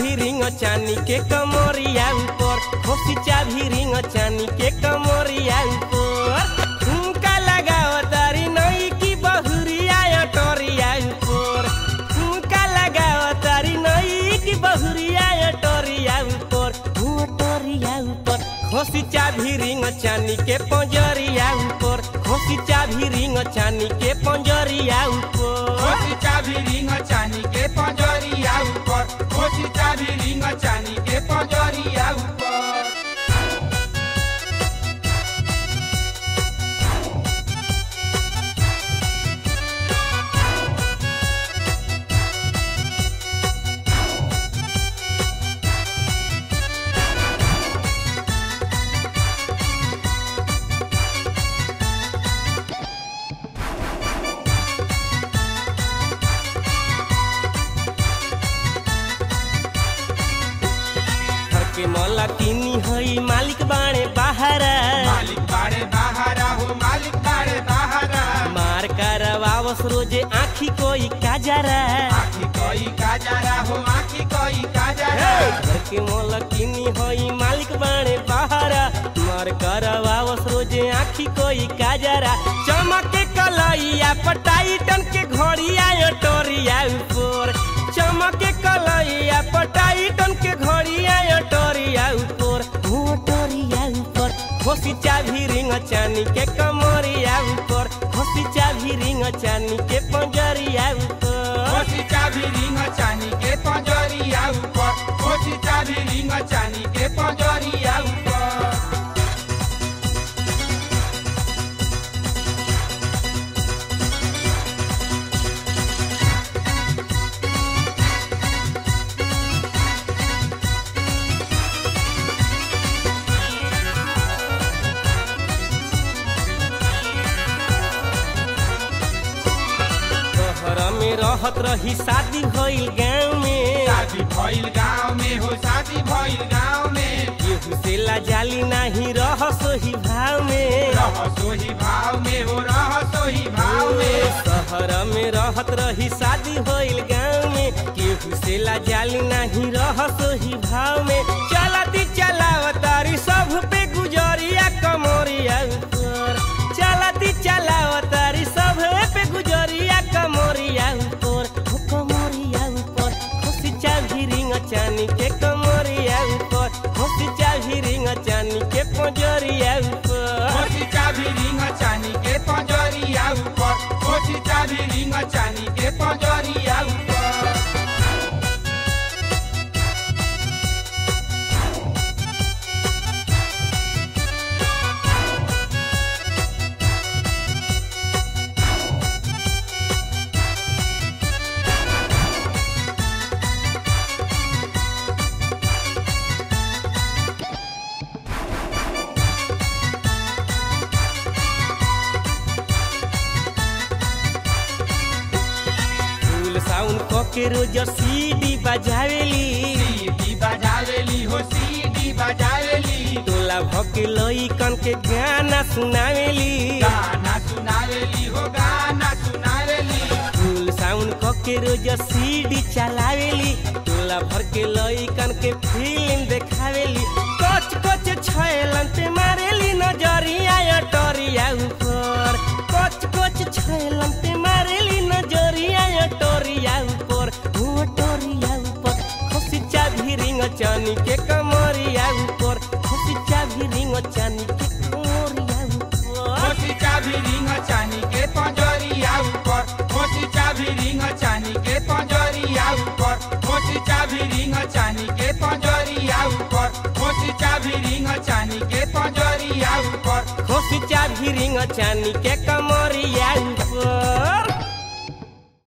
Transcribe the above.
चाभी रिंग चानी के कमरिया ऊपर खोसी चाभी रिंग चानी के कमरिया ऊपर झुमका लगाओ तारी नई की बहुरिया टोरिया ऊपर झुमका लगाओ तारी नई की बहुरिया टोरिया ऊपर हुआ टोरिया ऊपर खोसी चाभी रिंग चानी के पंजरिया ऊपर खोसी चाभी रिंग चानी के पंजरिया ऊपर खोसी चाभी रिंग चानी के पंजरिया ऊपर खोसी चाभी रिंग चानी के पंजरिया ऊपर घर के मौला किनी हई मालिक बाणे बाहरा मालिक बाड़े बाहरा हो मालिक बाड़े बाहरा मार करवावस रोजे आखी कोई काजरा आखी कोई काजरा हो आखी कोई काजरा घर के मौला किनी हई मालिक बाणे बाहरा मार करवावस रोजे आखी कोई काजरा चमके कलैया पटाइटन के घड़िया टोरिया ऊपर चमके कलैया पटाइटन के घड़िया टोरिया ऊपर हो टोरिया ऊपर खोसी चाभी रिंग चानी के कमरिया ऊपर खोसी चाभी रिंग चानी के पंजरिया ऊपर खोसी चाभी रिंग चानी के पंजरिया ऊपर खोसी चाभी रिंग चानी के पंजरिया ऊपर शहर में रहत रही शादी भइल गाँव में शादी भइल गाँव में हो शादी भइल गाँव में केहू से लाजाली नाही रह सोही भाव में रह सोही भाव में हो रह सोही भाव में शहर में रहत रही शादी भइल गाँव में केहू से लाजाली नाही रह सोही भाव में चलती चलावतारी सब पे गुजरिया कमरिया ऊपर चलती चलावतारी सब पे गुजरिया कमरिया ऊपर हो कमरिया ऊपर खुशी चाभी रिंग चानी के कमरिया ऊपर खुशी चाभी रिंग चानी के पंजरिया ऊपर खोसी चाभी रिंग चानी के पंजरिया ऊपर खोसी चाभी रिंग चानी के पंजरिया ऊपर फूल साउन क के रोज सीडी बजावेली सीडी बजावेली हो सीडी बजावेली टोला भके लइकन के गाना सुनावेली गाना सुनावेली हो गाना सुनावेली फूल साउन क के रोज सीडी चलावेली टोला भर के लइकन के फिल्म देखावेली कच कच छैलन ते मारेली नजरिया टोरिया ऊपर कच कच छैलन ते मारेली नजरिया टोरिया ऊपर हो टोरिया ऊपर खुशी चाभी रिंग चानी के कमरिया ऊपर खुशी चाभी रिंग चानी के कमरिया ऊपर खोसी चाभी रिंग चानी के पंजरिया ऊपर खोसी चाभी रिंग चानी के पंजरिया ऊपर खोसी चाभी रिंग चानी के पंजरिया ऊपर खोसी चाभी रिंग चानी के पंजरिया ऊपर खोसी चाभी रिंग चानी के कमर